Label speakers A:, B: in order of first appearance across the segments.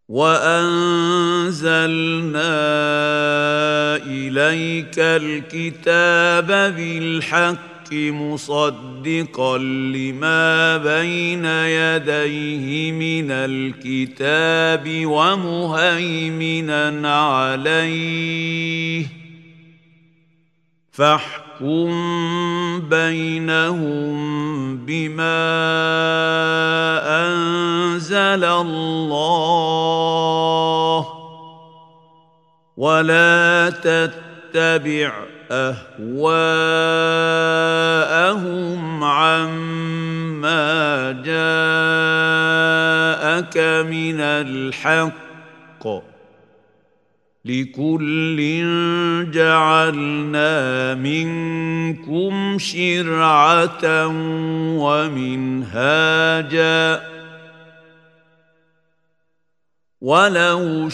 A: وانزلنا اليك الكتاب بالحق مصدقا لما بين يديه من الكتاب ومهيمنا عليه فاحكم بينهم بما انزل الله ولا تتبع اهواءهم عما جاءك من الحق لكل جعلنا منكم شرعه ومنهاجا ولو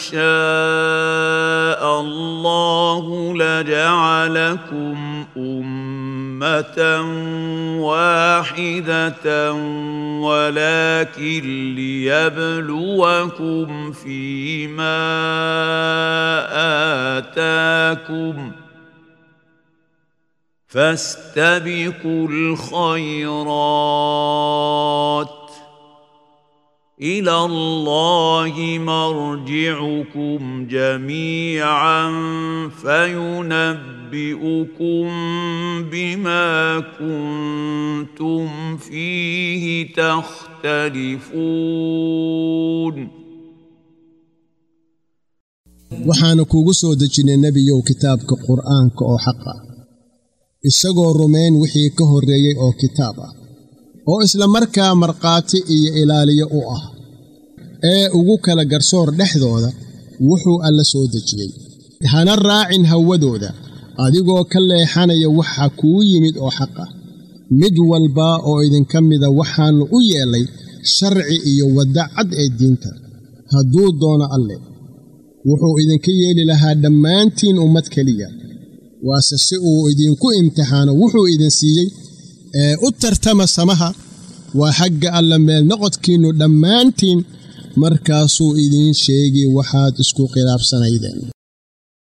A: شاء الله لجعلكم امه واحده ولكن ليبلوكم فيما اتاكم فاستبقوا الخيرات الى الله مرجعكم جميعا فينبئكم بما كنتم فيه تختلفون
B: waxaanu kuugu soo dejinnay nebiyow kitaabka qur'aanka oo xaqa isagoo rumayn wixii ka horreeyey oo kitaab ah oo isla markaa markhaati iyo ilaaliyo u ah ee ugu kala garsoor dhexdooda wuxuu alla soo dejiyey hana raacin hawadooda adigoo ka leexanaya waxa kuu yimid oo xaq ah mid walba oo idinka mida waxaannu u yeellay sharci iyo wadda cad ee diinta hadduu doono alle wuxuu idinka yeeli lahaa dhammaantiin ummad keliya waase si uu idinku imtixaano wuxuu idin siiyey ee u tartama samaha waa xagga alla meel noqodkiinnu dhammaantiin markaasuu idiin sheegi waxaad isku khilaafsanaydeen